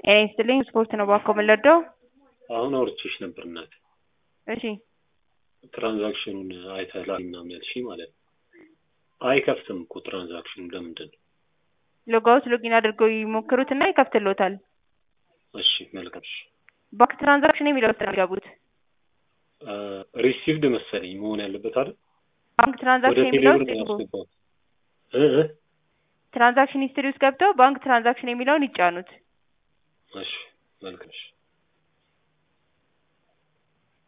ጤና ይስጥልኝ ስፖርት ነው ባኮ የምንለደው አሁን አውርቼሽ ነበር እናቴ። እሺ ትራንዛክሽኑን አይተህላል ምናምን ያልሽኝ ማለት ነው። አይከፍትም እኮ ትራንዛክሽኑ ለምንድን ነው? ሎጋውት ሎጊን አድርገው ይሞክሩትና ይከፍትሎታል። እሺ መልካም። እሺ ባንክ ትራንዛክሽን የሚለው ውስጥ ነው የሚገቡት። ሪሲቭድ መሰለኝ መሆን ያለበት አይደል? ባንክ ወደ ትራንዛክሽን የሚለው ቴሌብር ውስጥ ነው ይግቡ። ያስገባሁት። እ እ ትራንዛክሽን ሂስትሪ ውስጥ ገብተው ባንክ ትራንዛክሽን የሚለውን ይጫኑት። እሺ መልካም። እሺ